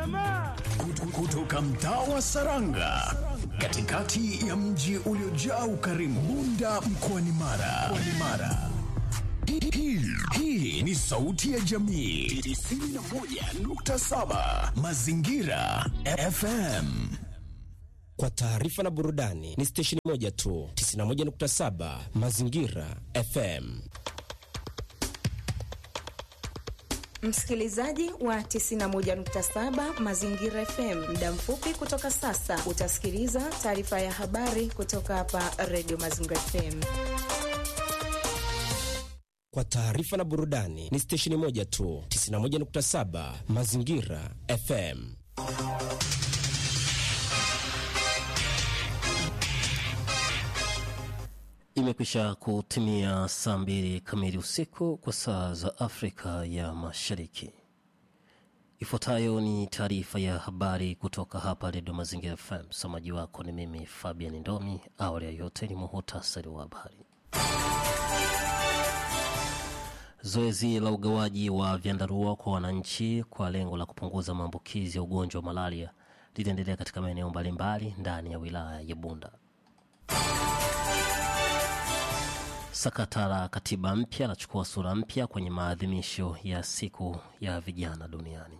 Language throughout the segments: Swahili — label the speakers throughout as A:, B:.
A: Kut- kutoka mtaa wa Saranga katikati ya mji uliojaa ukarimu Bunda mkoani Mara. Mkoani Mara. Hii- hii- Hii ni sauti ya jamii 91.7 Mazingira FM.
B: Kwa taarifa na burudani ni stesheni moja tu, 91.7 Mazingira FM.
C: Msikilizaji wa 91.7 Mazingira FM, muda mfupi kutoka sasa utasikiliza taarifa ya habari kutoka hapa Radio Mazingira FM.
B: Kwa taarifa na burudani ni stesheni moja tu, 91.7 Mazingira FM.
D: Imekwisha kutimia saa mbili kamili usiku kwa saa za Afrika ya Mashariki. Ifuatayo ni taarifa ya habari kutoka hapa Redio Mazingira FM. Msomaji wako ni mimi Fabian Ndomi. Awali ya yote ni muhutasari wa habari. Zoezi la ugawaji wa vyandarua kwa wananchi kwa lengo la kupunguza maambukizi ya ugonjwa wa malaria litaendelea katika maeneo mbalimbali ndani ya wilaya ya Bunda. Sakata la katiba mpya lachukua sura mpya kwenye maadhimisho ya siku ya vijana duniani.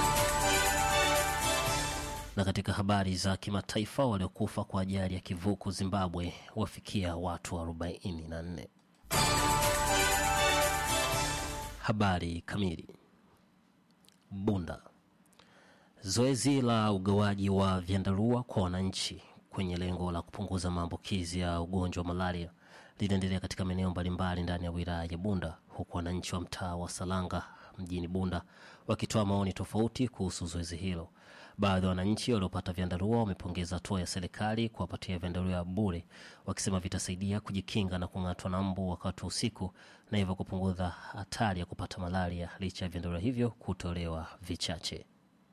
D: Na katika habari za kimataifa, waliokufa kwa ajali ya kivuko Zimbabwe wafikia watu 44. Habari kamili. Bunda. Zoezi la ugawaji wa vyandarua kwa wananchi kwenye lengo la kupunguza maambukizi ya ugonjwa wa malaria linaendelea katika maeneo mbalimbali ndani ya wilaya ya Bunda, huku wananchi wa mtaa wa Salanga mjini Bunda wakitoa maoni tofauti kuhusu zoezi hilo. Baadhi ya wananchi waliopata vyandarua wamepongeza hatua ya serikali kuwapatia vyandarua bure, wakisema vitasaidia kujikinga na kung'atwa na mbu wakati wa usiku na hivyo kupunguza hatari ya kupata malaria licha ya vyandarua hivyo kutolewa vichache.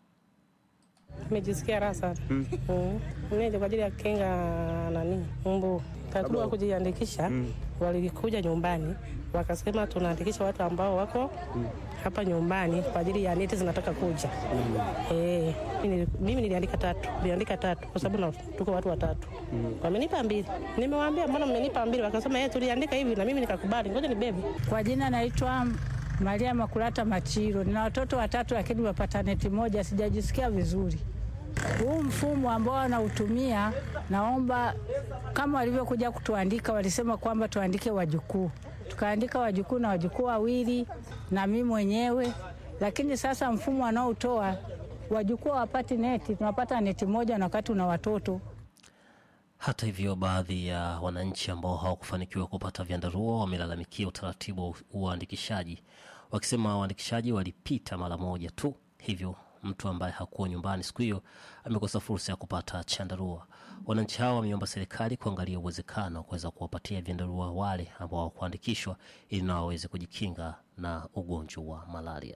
E: Nimejisikia raha sana mm. Mneje kwa ajili ya kukinga nani mbu. Taratibu wa kujiandikisha walikuja nyumbani wakasema tunaandikisha watu ambao wako hapa nyumbani kwa ajili ya neti zinataka kuja. Eh, mimi- mimi niliandika tatu, niliandika tatu kwa sababu na- tuko watu watatu. Wamenipa mbili. Nimewaambia mbona mmenipa mbili? Wakasema eh, tuliandika hivi na mimi nikakubali. Ngoja nibebe.
F: Kwa jina naitwa Maria Makulata Machiro. Nina watoto watatu lakini wapata neti moja, sijajisikia vizuri. Huu mfumo ambao wanautumia, naomba kama walivyokuja kutuandika, walisema kwamba tuandike wajukuu, tukaandika wajukuu na wajukuu wawili na mimi mwenyewe, lakini sasa mfumo wanaotoa wajukuu hawapati neti, tunapata neti moja na wakati una watoto
D: Hata hivyo, baadhi ya wananchi ambao hawakufanikiwa kupata vyandarua wamelalamikia utaratibu wa uandikishaji, wakisema waandikishaji walipita mara moja tu, hivyo mtu ambaye hakuwa nyumbani siku hiyo amekosa fursa ya kupata chandarua. Wananchi hao wameomba serikali kuangalia uwezekano wa kuweza kuwapatia vyandarua wale ambao hawakuandikishwa ili nao waweze kujikinga na ugonjwa wa malaria.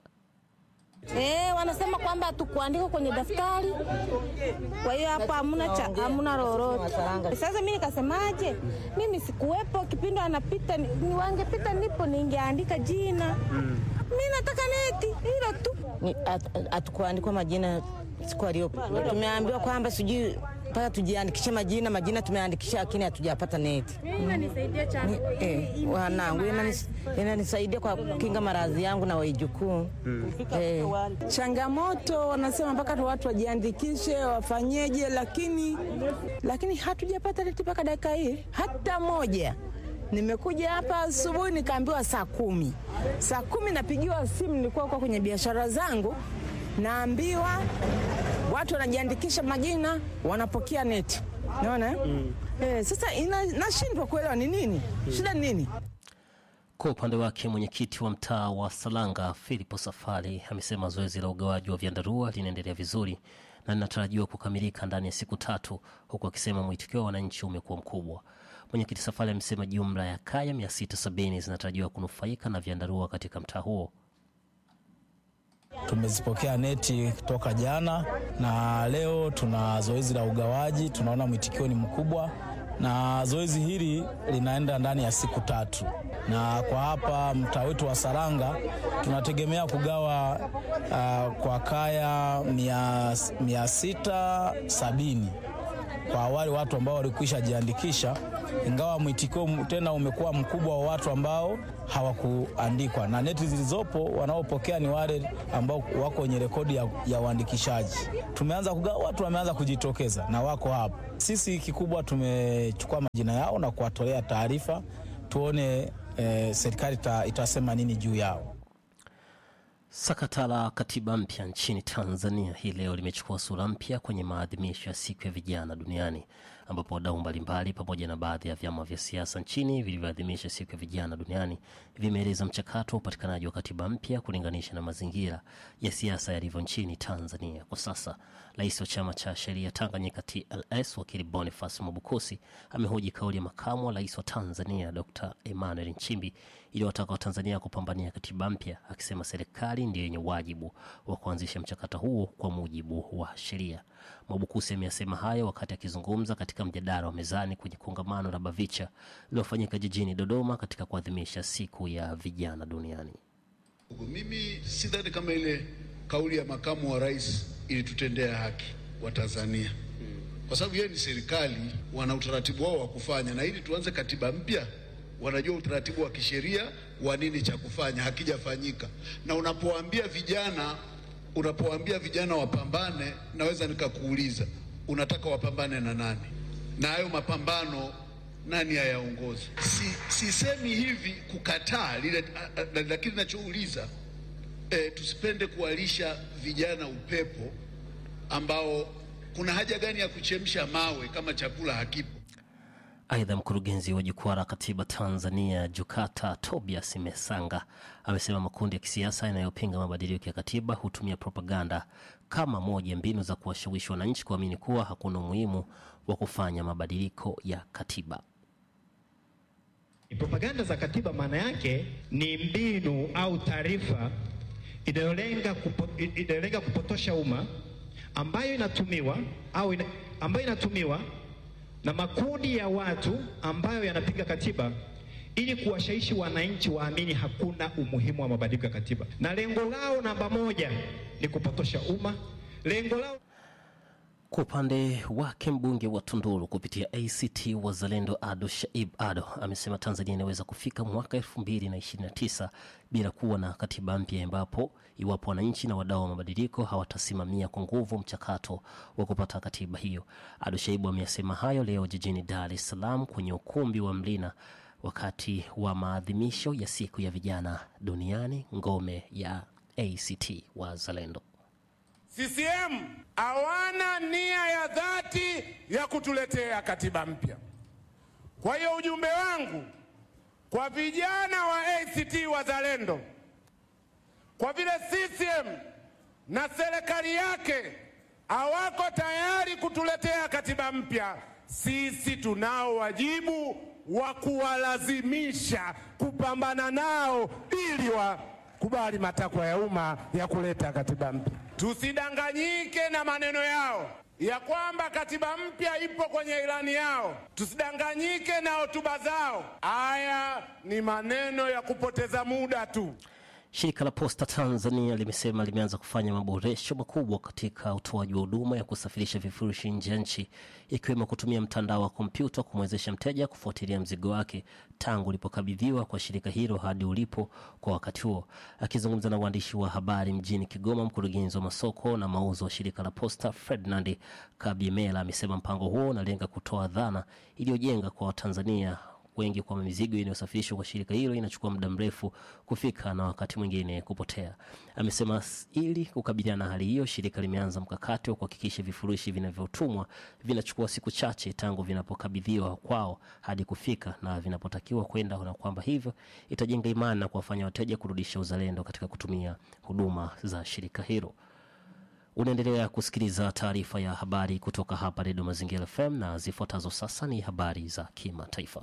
G: Eh, wanasema kwamba tukuandika kwenye daftari, kwa hiyo hapo hamuna cha hamuna lolote. Sasa mimi nikasemaje? Mimi sikuwepo kipindi anapita, ni ni wangepita nipo ningeandika jina. Mimi nataka neti hilo tu.
H: hatukuandikwa majina siku aliyopo. Tumeambiwa kwamba sijui mpaka tujiandikishe majina, majina tumeandikisha, lakini hatujapata neti. Ni- eh, wanangu inanis- inanisaidia kwa kukinga maradhi yangu na waijukuu eh.
I: changamoto wanasema mpaka tu watu wajiandikishe wafanyeje, lakini lakini hatujapata neti mpaka dakika hii hata moja. Nimekuja hapa asubuhi nikaambiwa saa kumi, saa kumi napigiwa simu, nilikuwa kwa kwenye biashara zangu, naambiwa watu wanajiandikisha majina, wanapokea neti. Naona eh? Eh, sasa ina- nashindwa kuelewa ni nini shida, ni nini?
D: Kwa upande wake mwenyekiti wa mtaa wa Salanga Filipo Safari amesema zoezi la ugawaji wa vyandarua linaendelea vizuri na linatarajiwa kukamilika ndani ya siku tatu, huku akisema mwitikio wa wananchi umekuwa mkubwa. Mwenyekiti Safari amesema jumla ya kaya 670 zinatarajiwa kunufaika na vyandarua katika mtaa huo.
J: Tumezipokea neti toka jana na leo tuna zoezi la ugawaji. Tunaona mwitikio ni mkubwa na zoezi hili linaenda ndani ya siku tatu, na kwa hapa mtaa wetu wa Saranga tunategemea kugawa uh, kwa kaya mia, mia sita sabini kwa wale watu ambao walikwisha jiandikisha, ingawa mwitikio tena umekuwa mkubwa wa watu ambao hawakuandikwa, na neti zilizopo wanaopokea ni wale ambao wako kwenye rekodi ya, ya uandikishaji. Tumeanza kugawa, watu wameanza kujitokeza na wako hapa. Sisi kikubwa tumechukua majina yao na kuwatolea taarifa, tuone eh, serikali ita, itasema nini juu yao.
D: Sakata la katiba mpya nchini Tanzania hii leo limechukua sura mpya kwenye maadhimisho ya siku ya vijana duniani ambapo wadau mbalimbali pamoja na baadhi ya vyama vya siasa nchini vilivyoadhimisha siku ya vijana duniani vimeeleza mchakato wa upatikanaji wa katiba mpya kulinganisha na mazingira ya siasa yalivyo nchini Tanzania kwa sasa. Rais wa chama cha sheria Tanganyika TLS wakili Boniface Mwabukusi amehoji kauli ya makamu wa rais wa Tanzania Dr. Emmanuel Nchimbi iliyowataka Watanzania kupambania katiba mpya, akisema serikali ndiyo yenye wajibu wa kuanzisha mchakato huo kwa mujibu wa sheria. Mwabukusi ameyasema hayo wakati akizungumza katika mjadala wa mezani kwenye kongamano la BAVICHA lililofanyika jijini Dodoma katika kuadhimisha siku ya vijana duniani.
K: Mimi sidhani kama ile kauli ya makamu wa rais ilitutendea haki wa Tanzania, kwa sababu yeye ni serikali, wana utaratibu wao wa kufanya, na ili tuanze katiba mpya wanajua utaratibu wa kisheria wa nini cha kufanya, hakijafanyika. Na unapowaambia vijana, unapowaambia vijana wapambane, naweza nikakuuliza unataka wapambane na nani? Na hayo mapambano nani ayaongozi? Si, sisemi hivi kukataa lile, lakini nachouliza e, tusipende kuwalisha vijana upepo ambao kuna haja gani ya kuchemsha mawe kama chakula hakipo?
D: Aidha, mkurugenzi wa jukwaa la katiba Tanzania JUKATA Tobias Mesanga amesema makundi ya kisiasa yanayopinga mabadiliko ya katiba hutumia propaganda kama moja ya mbinu za kuwashawishi wananchi kuamini kuwa hakuna umuhimu wa kufanya mabadiliko ya katiba.
L: Propaganda za katiba maana yake ni mbinu au taarifa inayolenga kupo, inayolenga kupotosha umma ambayo inatumiwa au ina, ambayo inatumiwa na makundi ya watu ambayo yanapinga katiba ili kuwashawishi wananchi waamini hakuna umuhimu wa mabadiliko ya katiba, na lengo lao namba moja ni kupotosha umma. Lengo lao
D: Kwa upande wake mbunge wa Tunduru kupitia ACT Wazalendo Ado Shaib Ado amesema Tanzania inaweza kufika mwaka 2029 bila kuwa na katiba mpya, ambapo iwapo wananchi na wadau wa mabadiliko hawatasimamia kwa nguvu mchakato wa kupata katiba hiyo. Ado Shaibu ameyasema hayo leo jijini Dar es Salaam kwenye ukumbi wa Mlina wakati wa maadhimisho ya siku ya vijana duniani, ngome ya ACT Wazalendo.
M: CCM hawana nia ya dhati ya kutuletea katiba mpya. Kwa hiyo ujumbe wangu kwa vijana wa ACT Wazalendo, kwa vile CCM na serikali yake hawako tayari kutuletea katiba mpya, sisi tunao wajibu wa kuwalazimisha kupambana nao ili wakubali matakwa ya umma ya kuleta katiba mpya. Tusidanganyike na maneno yao ya kwamba katiba mpya ipo kwenye ilani yao. Tusidanganyike na hotuba zao. Haya ni maneno ya kupoteza muda tu.
D: Shirika la Posta Tanzania limesema limeanza kufanya maboresho makubwa katika utoaji wa huduma ya kusafirisha vifurushi nje ya nchi, ikiwemo kutumia mtandao wa kompyuta kumwezesha mteja kufuatilia mzigo wake tangu ulipokabidhiwa kwa shirika hilo hadi ulipo kwa wakati huo. Akizungumza na waandishi wa habari mjini Kigoma, mkurugenzi wa masoko na mauzo wa shirika la Posta Ferdinand Kabyemela amesema mpango huo unalenga kutoa dhana iliyojenga kwa Watanzania wengi kwamba mizigo inayosafirishwa kwa shirika hilo inachukua muda mrefu kufika na wakati mwingine kupotea. Amesema s- ili kukabiliana na hali hiyo, shirika limeanza mkakati wa kuhakikisha vifurushi vinavyotumwa vinachukua siku chache tangu vinapokabidhiwa kwao hadi kufika na vinapotakiwa kwenda, na kwamba hivyo itajenga imani na kuwafanya wateja kurudisha uzalendo katika kutumia huduma za shirika hilo. Unaendelea kusikiliza taarifa ya habari kutoka hapa Redio Mazingira FM na zifuatazo sasa ni habari za kimataifa.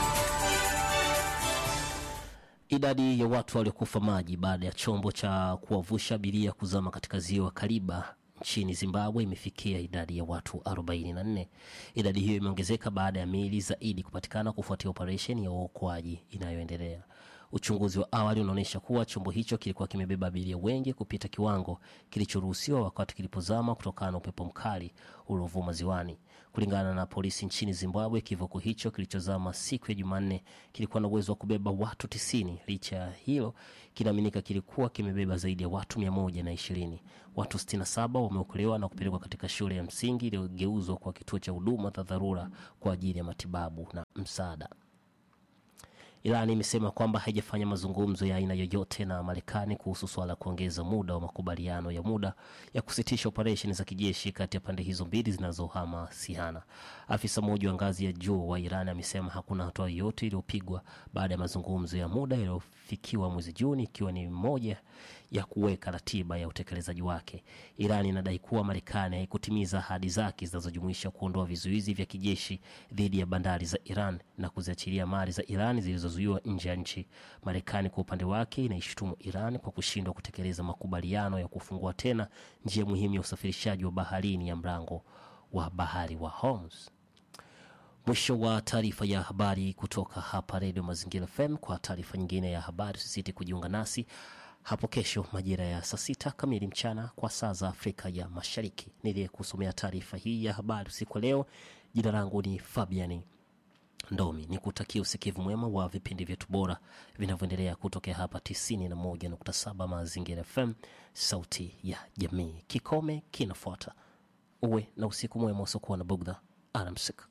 D: Idadi ya watu waliokufa maji baada ya chombo cha kuwavusha abiria kuzama katika ziwa Kariba nchini Zimbabwe imefikia idadi ya watu 44. Idadi hiyo imeongezeka baada ya miili zaidi kupatikana kufuatia operesheni ya uokoaji inayoendelea. Uchunguzi wa awali unaonyesha kuwa chombo hicho kilikuwa kimebeba abiria wengi kupita kiwango kilichoruhusiwa wakati kilipozama kutokana na upepo mkali uliovuma ziwani. Kulingana na polisi nchini Zimbabwe, kivuko hicho kilichozama siku ya Jumanne kilikuwa na uwezo wa kubeba watu tisini. Licha ya hilo, kinaaminika kilikuwa kimebeba zaidi ya watu mia moja na ishirini. Watu 67 wameokolewa na kupelekwa katika shule ya msingi iliyogeuzwa kwa kituo cha huduma za dharura kwa ajili ya matibabu na msaada. Iran imesema kwamba haijafanya mazungumzo ya aina yoyote na Marekani kuhusu suala la kuongeza muda wa makubaliano ya muda ya kusitisha operesheni za kijeshi kati ya pande hizo mbili zinazohamasiana. Afisa mmoja wa ngazi ya juu wa Iran amesema hakuna hatua yoyote iliyopigwa baada ya mazungumzo ya muda yaliyofikiwa mwezi Juni, ikiwa ni moja ya kuweka ratiba ya utekelezaji wake. Iran inadai kuwa Marekani haikutimiza ahadi zake zinazojumuisha kuondoa vizuizi vya kijeshi dhidi ya bandari za Iran na kuziachilia mali za Iran zilizozuiwa nje ya nchi. Marekani kwa upande wake inaishutumu Iran kwa kushindwa kutekeleza makubaliano ya kufungua tena njia muhimu ya usafirishaji wa baharini ya mlango wa bahari wa Hormuz. Mwisho wa taarifa ya habari kutoka hapa Redio Mazingira FM. Kwa taarifa nyingine ya habari, usisite kujiunga nasi hapo kesho majira ya saa sita kamili mchana kwa saa za Afrika ya Mashariki. Niliyekusomea taarifa hii ya habari usiku wa leo, jina langu ni Fabiani Ndomi. Ni kutakia usikivu mwema wa vipindi vyetu bora vinavyoendelea kutokea hapa 91.7 Mazingira FM, sauti ya jamii. Kikome kinafuata. Uwe na usiku mwema usiokuwa na bugdha. Alamsik.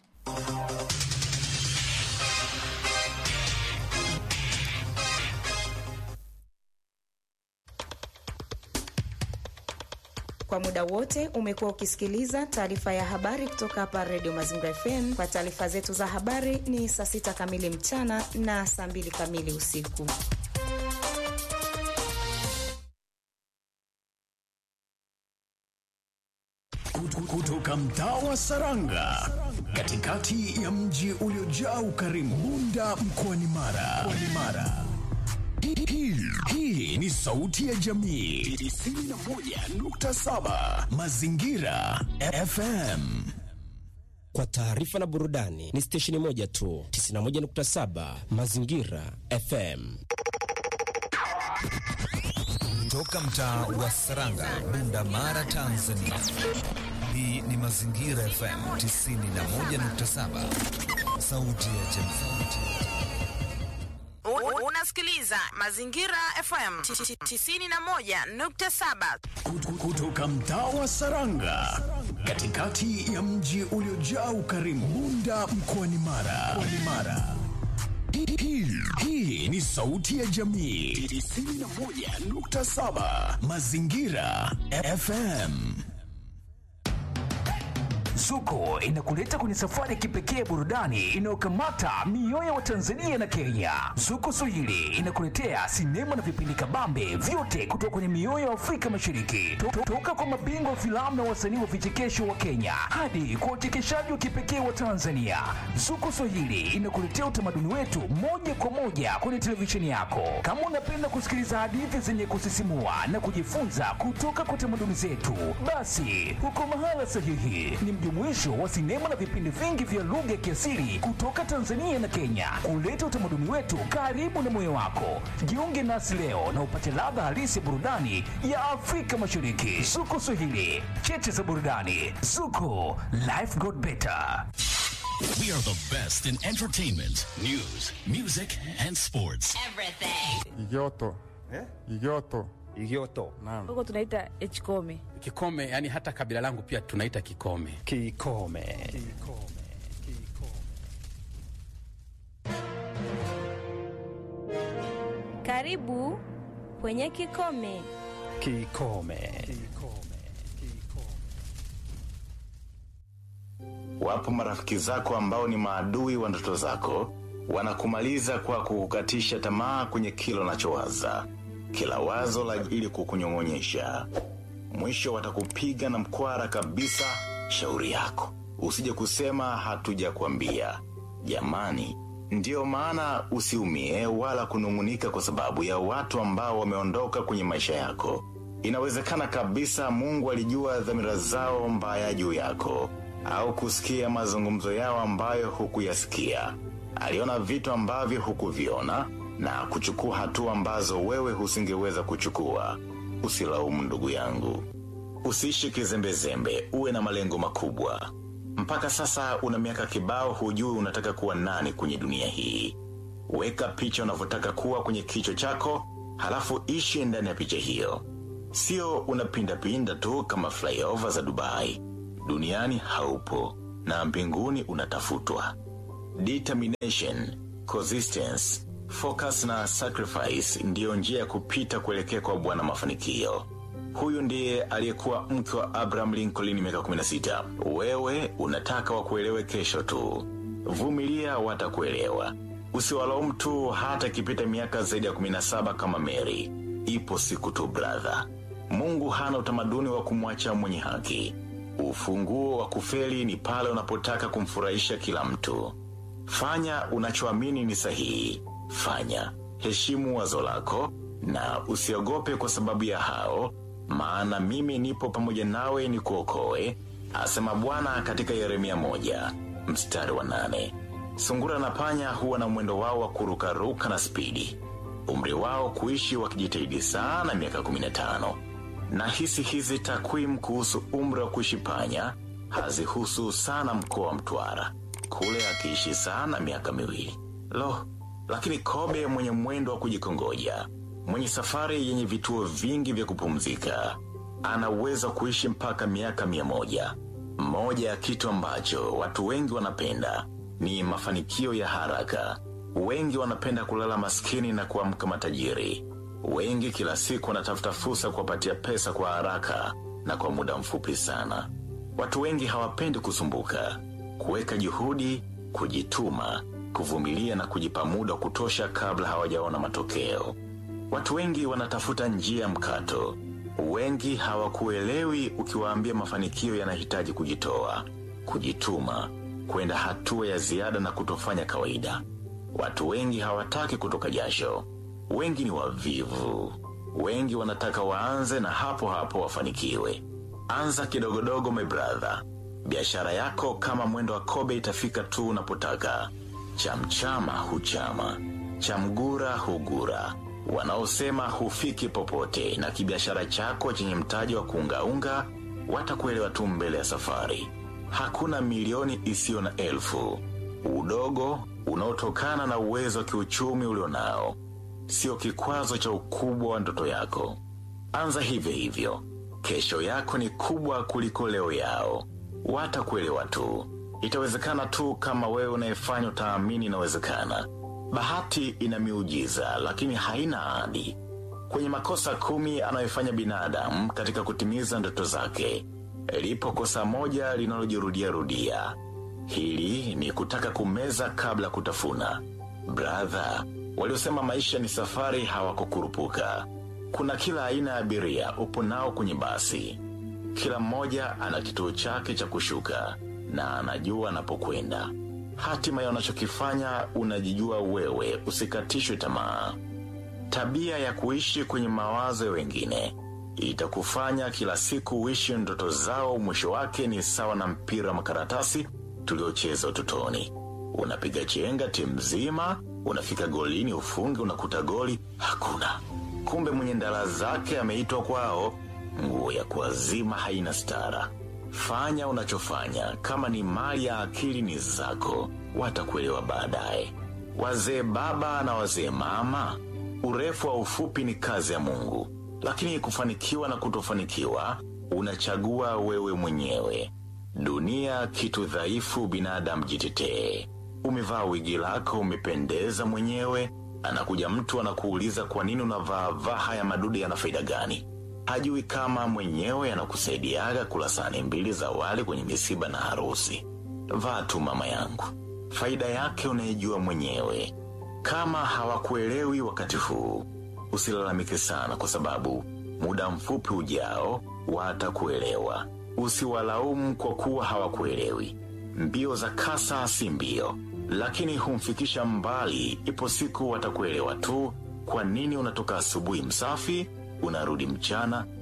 C: Kwa muda wote umekuwa ukisikiliza taarifa ya habari kutoka hapa Redio Mazingira FM. Kwa taarifa zetu za habari ni saa sita kamili mchana na saa mbili kamili usiku.
A: Kutoka mtaa wa Saranga, katikati ya mji uliojaa ukarimu, Bunda mkoani Mara. Mkoani Mara. Hii- hii- Hii ni sauti ya jamii 91.7 Mazingira FM.
B: Kwa taarifa na burudani ni stesheni moja tu, 91.7 Mazingira FM.
N: Toka mtaa wa Saranga, Bunda, Mara, Tanzania. Hii ni Mazingira FM 91.7, sauti ya jamii.
I: U- Unasikiliza Mazingira FM 91.7.
A: Kutoka mtaa wa Saranga, katikati ya mji uliojaa ukarimu, Bunda mkoani Mara. Mkoani Mara. Hii- hii- Hii ni sauti ya jamii 91.7 Mazingira FM.
O: Zuko inakuleta kwenye safari ya kipekee ya burudani inayokamata mioyo ya Watanzania na Kenya. Zuko Swahili inakuletea sinema na vipindi kabambe vyote kutoka kwenye mioyo ya Afrika Mashariki, To- to- toka kwa mabingwa wa filamu na wasanii wa vichekesho wa Kenya hadi kwa wachekeshaji wa kipekee wa Tanzania. Zuko Swahili inakuletea utamaduni wetu moja kwa moja kwenye televisheni yako. Kama unapenda kusikiliza hadithi zenye kusisimua na kujifunza kutoka kwa tamaduni zetu, basi huko mahala sahihi. Ni mjumuisho wa sinema na vipindi vingi vya lugha ya kiasili kutoka Tanzania na Kenya, kuleta utamaduni wetu karibu na moyo wako. Jiunge nasi leo na upate ladha halisi ya burudani ya Afrika Mashariki. Zuko Swahili, cheche za burudani. Zuko, life got better.
P: We are the best in entertainment, news, music, and sports.
Q: Igoto. Eh? Igoto. Igoto. Naam.
R: huko tunaita hkome
S: Kikome, yani hata kabila langu pia tunaita Kikome. Kikome.
T: Karibu kwenye Kikome.
S: Kikome.
U: Wapo marafiki zako ambao ni maadui wa ndoto zako, wanakumaliza kwa kukukatisha tamaa kwenye kila unachowaza, kila wazo la ili kukunyong'onyesha. Mwisho watakupiga na mkwara kabisa. Shauri yako, usije kusema hatujakwambia. Jamani, ndiyo maana usiumie wala kunung'unika kwa sababu ya watu ambao wameondoka kwenye maisha yako. Inawezekana kabisa Mungu alijua dhamira zao mbaya juu yako, au kusikia mazungumzo yao ambayo hukuyasikia. Aliona vitu ambavyo hukuviona na kuchukua hatua ambazo wewe husingeweza kuchukua. Usilaumu ndugu yangu, usiishi kizembezembe, uwe na malengo makubwa. Mpaka sasa una miaka kibao, hujui unataka kuwa nani kwenye dunia hii. Weka picha unavyotaka kuwa kwenye kichwa chako, halafu ishi ndani ya picha hiyo. Sio unapindapinda tu kama flyover za Dubai. Duniani haupo na mbinguni unatafutwa. Determination, consistency, focus na sacrifice ndiyo njia ya kupita kuelekea kwa Bwana mafanikio. Huyu ndiye aliyekuwa mke wa Abraham Lincoln miaka 16. Wewe unataka wakuelewe kesho tu. Vumilia, watakuelewa. Usiwalaumu tu hata ikipita miaka zaidi ya 17 kama Mary. Ipo siku tu brother. Mungu hana utamaduni wa kumwacha mwenye haki. Ufunguo wa kufeli ni pale unapotaka kumfurahisha kila mtu. Fanya unachoamini ni sahihi. Fanya. Heshimu wazo lako na usiogope kwa sababu ya hao, maana mimi nipo pamoja nawe ni kuokoe, asema Bwana katika Yeremia moja mstari wa nane. Sungura na panya huwa na mwendo wao wa kurukaruka na spidi, umri wao kuishi wakijitahidi sana miaka 15 na hisi hizi takwimu kuhusu umri wa kuishi panya hazihusu sana mkoa wa Mtwara, kule akiishi sana miaka miwili. Lo, lakini kobe mwenye mwendo wa kujikongoja, mwenye safari yenye vituo vingi vya kupumzika, ana uwezo wa kuishi mpaka miaka mia moja. Moja ya kitu ambacho watu wengi wanapenda ni mafanikio ya haraka. Wengi wanapenda kulala maskini na kuamka matajiri. Wengi kila siku wanatafuta fursa kuwapatia pesa kwa haraka na kwa muda mfupi sana. Watu wengi hawapendi kusumbuka, kuweka juhudi, kujituma, kuvumilia na kujipa muda wa kutosha kabla hawajaona matokeo. Watu wengi wanatafuta njia ya mkato. Wengi hawakuelewi ukiwaambia mafanikio yanahitaji kujitoa, kujituma, kwenda hatua ya ziada na kutofanya kawaida. Watu wengi hawataki kutoka jasho. Wengi ni wavivu. Wengi wanataka waanze na hapo hapo wafanikiwe. Anza kidogodogo, my brother. Biashara yako kama mwendo wa kobe itafika tu unapotaka. Chamchama huchama, chamgura hugura. Wanaosema hufiki popote na kibiashara chako chenye mtaji wa kuungaunga watakuelewa tu mbele ya safari. Hakuna milioni isiyo na elfu. Udogo unaotokana na uwezo wa kiuchumi ulionao sio kikwazo cha ukubwa wa ndoto yako. Anza hivyo hivyo. Kesho yako ni kubwa kuliko leo yao. Watakuelewa tu. Itawezekana tu kama wewe unayefanya utaamini inawezekana. Bahati ina miujiza, lakini haina ahadi. Kwenye makosa kumi anayofanya binadamu katika kutimiza ndoto zake, lipo kosa moja linalojirudia rudia. Hili ni kutaka kumeza kabla ya kutafuna. Brother, waliosema maisha ni safari hawakukurupuka. Kuna kila aina ya abiria upo nao kwenye basi. Kila mmoja ana kituo chake cha kushuka na anajua anapokwenda. Hatima ya unachokifanya unajijua wewe, usikatishwe tamaa. Tabia ya kuishi kwenye mawazo ya wengine itakufanya kila siku uishi ndoto zao. Mwisho wake ni sawa na mpira wa makaratasi tuliocheza utotoni. Unapiga chenga timu nzima, unafika golini ufunge, unakuta goli hakuna. Kumbe mwenye ndala zake ameitwa kwao. Nguo ya kuazima haina stara. Fanya unachofanya, kama ni mali ya akili ni zako, watakuelewa baadaye. Wazee baba na wazee mama, urefu wa ufupi ni kazi ya Mungu, lakini kufanikiwa na kutofanikiwa unachagua wewe mwenyewe. Dunia kitu dhaifu, binadamu jitetee. Umevaa wigi lako, umependeza mwenyewe, anakuja mtu anakuuliza kwa nini unavaa vaa haya madude, yana faida gani? Hajui kama mwenyewe anakusaidiaga kula sahani mbili za wali kwenye misiba na harusi. Vaa tu mama yangu, faida yake unaijua mwenyewe. Kama hawakuelewi wakati huu, usilalamike sana, kwa sababu muda mfupi ujao watakuelewa. Usiwalaumu kwa kuwa hawakuelewi. Mbio za kasa si mbio, lakini humfikisha mbali. Ipo siku watakuelewa tu. Kwa nini unatoka asubuhi msafi, unarudi mchana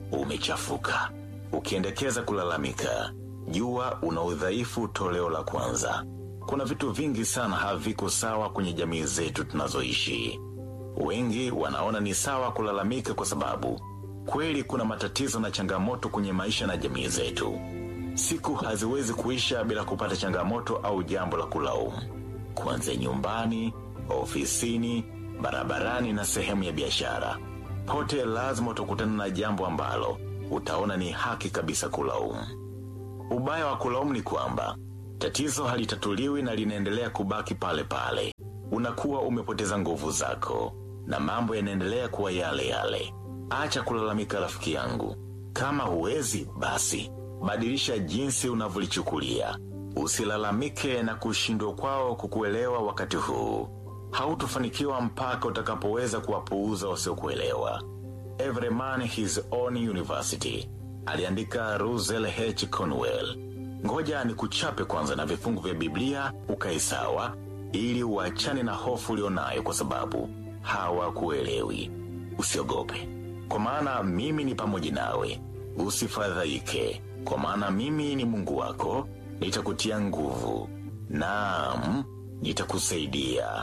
U: umechafuka. Ukiendekeza kulalamika, jua una udhaifu toleo la kwanza. Kuna vitu vingi sana haviko sawa kwenye jamii zetu tunazoishi. Wengi wanaona ni sawa kulalamika kwa sababu kweli kuna matatizo na changamoto kwenye maisha na jamii zetu. Siku haziwezi kuisha bila kupata changamoto au jambo la kulaumu, kuanzia nyumbani, ofisini, barabarani na sehemu ya biashara. Pote lazima utakutana na jambo ambalo utaona ni haki kabisa kulaumu. Ubaya wa kulaumu ni kwamba tatizo halitatuliwi na linaendelea kubaki pale pale. Unakuwa umepoteza nguvu zako na mambo yanaendelea kuwa yale yale. Acha kulalamika, rafiki yangu. Kama huwezi, basi badilisha jinsi unavyolichukulia. Usilalamike na kushindwa kwao kukuelewa wakati huu. Hautofanikiwa mpaka utakapoweza kuwapuuza wasiokuelewa. Every man his own university, aliandika Russell H. Conwell. Ngoja ni kuchape kwanza na vifungu vya Biblia ukae sawa, ili uachane na hofu ulionayo, kwa sababu hawakuelewi. Usiogope, kwa maana mimi ni pamoja nawe. Usifadhaike, kwa maana mimi ni Mungu wako, nitakutia nguvu. Naam, nitakusaidia.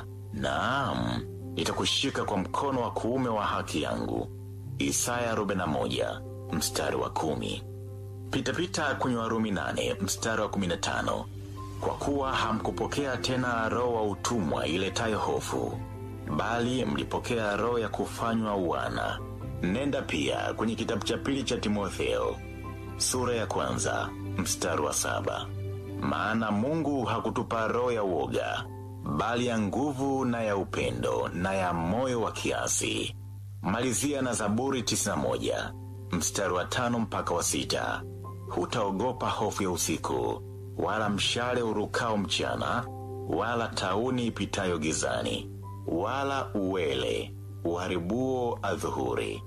U: Naam, nitakushika kwa mkono wa kuume wa haki yangu. Isaya 41 mstari wa kumi. Pitapita kwenye Warumi 8 mstari wa 15. Kwa kuwa hamkupokea tena roho wa utumwa iletayo hofu, bali mlipokea roho ya kufanywa wana. Nenda pia kwenye kitabu cha pili cha Timotheo sura ya kwanza mstari wa saba. Maana Mungu hakutupa roho ya uoga, bali ya nguvu na ya upendo na ya moyo wa kiasi. Malizia na Zaburi 91 mstari wa tano mpaka wa sita. Hutaogopa hofu ya usiku, wala mshale urukao mchana, wala tauni ipitayo gizani, wala uwele uharibuo adhuhuri.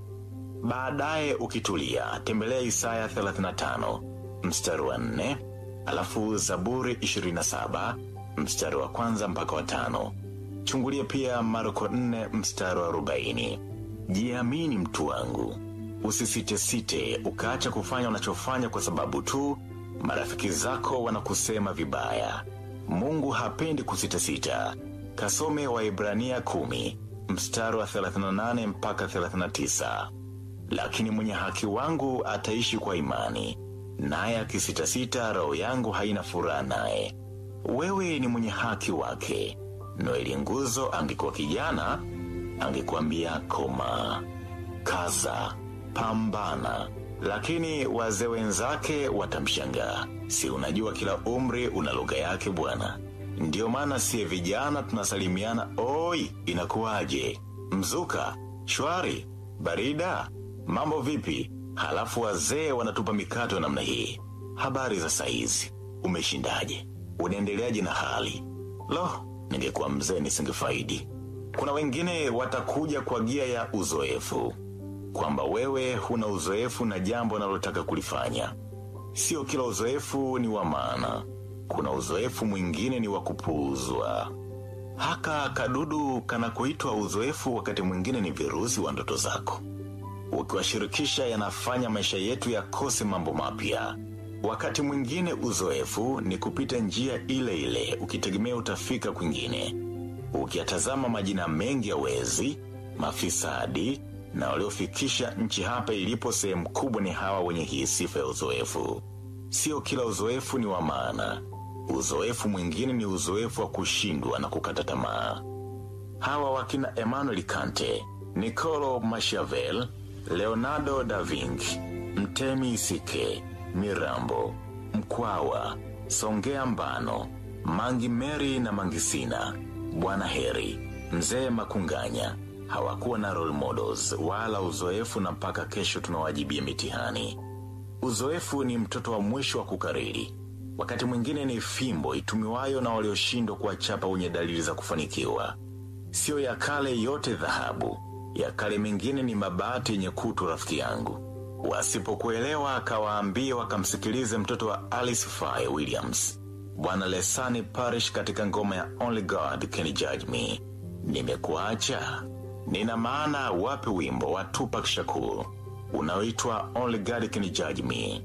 U: Baadaye ukitulia, tembelea Isaya 35 mstari wa 4, alafu Zaburi 27 mstari wa kwanza mpaka wa tano. Chungulia pia Marko 4 mstari wa 40. Jiamini mtu wangu, usisitesite ukaacha kufanya unachofanya kwa sababu tu marafiki zako wanakusema vibaya. Mungu hapendi kusitasita. Kasome Waibrania 10 mstari wa 38 mpaka 39. Lakini mwenye haki wangu ataishi kwa imani, naye akisitasita, roho yangu haina furaha naye. Wewe ni mwenye haki wake. Noeli Nguzo angekuwa kijana, angekuambia koma, kaza, pambana. Lakini wazee wenzake watamshangaa. Si unajua kila umri una lugha yake bwana. Ndiyo maana siye vijana tunasalimiana, oi, inakuwaje? Mzuka, shwari, barida, mambo vipi? Halafu wazee wanatupa mikato ya namna hii. Habari za saizi, umeshindaje? Unaendeleaje na hali? Lo, ningekuwa mzee nisingefaidi. Kuna wengine watakuja kwa gia ya uzoefu, kwamba wewe huna uzoefu na jambo unalotaka kulifanya. Sio kila uzoefu ni wa maana. Kuna uzoefu mwingine ni wa kupuuzwa. Haka kadudu kanakoitwa uzoefu, wakati mwingine ni virusi wa ndoto zako. Ukiwashirikisha, yanafanya maisha yetu yakose mambo mapya. Wakati mwingine uzoefu ni kupita njia ile ile, ukitegemea utafika kwingine. Ukiyatazama majina mengi ya wezi, mafisadi na waliofikisha nchi hapa ilipo, sehemu kubwa ni hawa wenye hii sifa ya uzoefu. Sio kila uzoefu ni wa maana. Uzoefu mwingine ni uzoefu wa kushindwa na kukata tamaa. Hawa wakina Emmanuel Kante, Niccolo Machiavelli, Leonardo da Vinci, Mtemi Isike, Mirambo, Mkwawa, Songea Mbano, Mangi Meri na Mangisina, Bwana Heri, Mzee Makunganya hawakuwa na role models wala uzoefu, na mpaka kesho tunawajibia mitihani. Uzoefu ni mtoto wa mwisho wa kukariri. Wakati mwingine ni fimbo itumiwayo na walioshindwa kuwachapa wenye dalili za kufanikiwa. Sio ya kale yote dhahabu, ya kale mengine ni mabati yenye kutu. Rafiki yangu, wasipokuelewa akawaambia wakamsikilize mtoto wa Alice Faye Williams, Bwana Lesani Parish katika ngoma ya Only God Can Judge Me. Nimekuacha nina maana wape wimbo wa Tupac Shakur unaoitwa Only God Can Judge Me.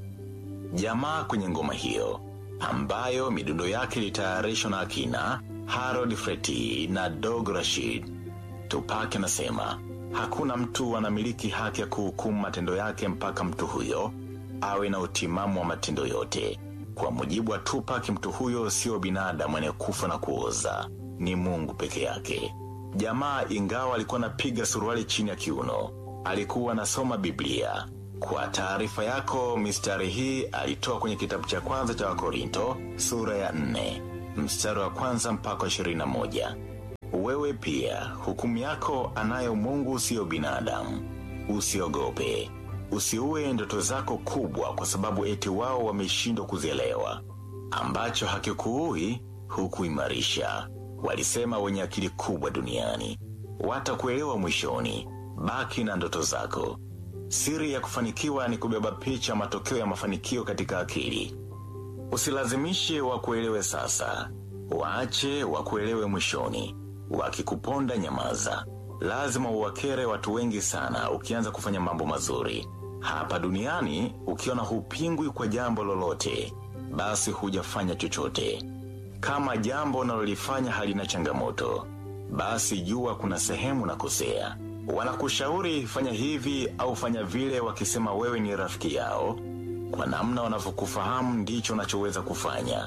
U: Jamaa kwenye ngoma hiyo ambayo midundo yake ilitayarishwa na akina Harold Freti na Dog Rashid. Tupac anasema hakuna mtu anamiliki haki ya kuhukumu matendo yake mpaka mtu huyo awe na utimamu wa matendo yote. Kwa mujibu wa Tupac, mtu huyo sio binadamu anayekufa na kuoza, ni Mungu peke yake. Jamaa ingawa alikuwa anapiga suruali chini ya kiuno, alikuwa anasoma Biblia. Kwa taarifa yako, mistari hii alitoa kwenye kitabu cha kwanza cha Wakorinto sura ya 4 mstari wa kwanza mpaka ishirini na moja. Wewe pia hukumu yako anayo Mungu, siyo binadamu. Usiogope, usiue ndoto zako kubwa kwa sababu eti wao wameshindwa kuzielewa. Ambacho hakikuui hukuimarisha, walisema wenye akili kubwa duniani. Watakuelewa mwishoni. Baki na ndoto zako. Siri ya kufanikiwa ni kubeba picha matokeo ya mafanikio katika akili. Usilazimishe wakuelewe sasa, waache wakuelewe mwishoni. Wakikuponda nyamaza. Lazima uwakere watu wengi sana ukianza kufanya mambo mazuri hapa duniani. Ukiona hupingwi kwa jambo lolote, basi hujafanya chochote. Kama jambo unalolifanya halina changamoto, basi jua kuna sehemu nakosea. Wanakushauri fanya hivi au fanya vile, wakisema wewe ni rafiki yao. Kwa namna wanavyokufahamu ndicho unachoweza kufanya.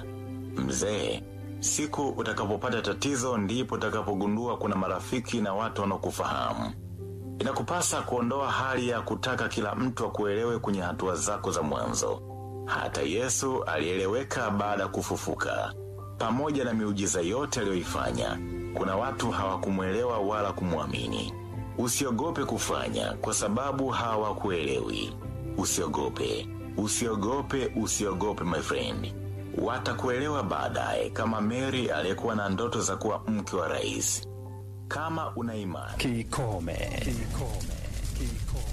U: Mzee, siku utakapopata tatizo ndipo utakapogundua kuna marafiki na watu wanaokufahamu. Inakupasa kuondoa hali ya kutaka kila mtu akuelewe kwenye hatua zako za mwanzo. Hata Yesu alieleweka baada ya kufufuka. Pamoja na miujiza yote aliyoifanya, kuna watu hawakumwelewa wala kumwamini. Usiogope kufanya kwa sababu hawakuelewi. Usiogope, usiogope, usiogope my friend. Watakuelewa baadaye, kama Mary aliyekuwa na ndoto za kuwa mke wa rais. Kama una imani
O: Kikome. Kikome. Kikome.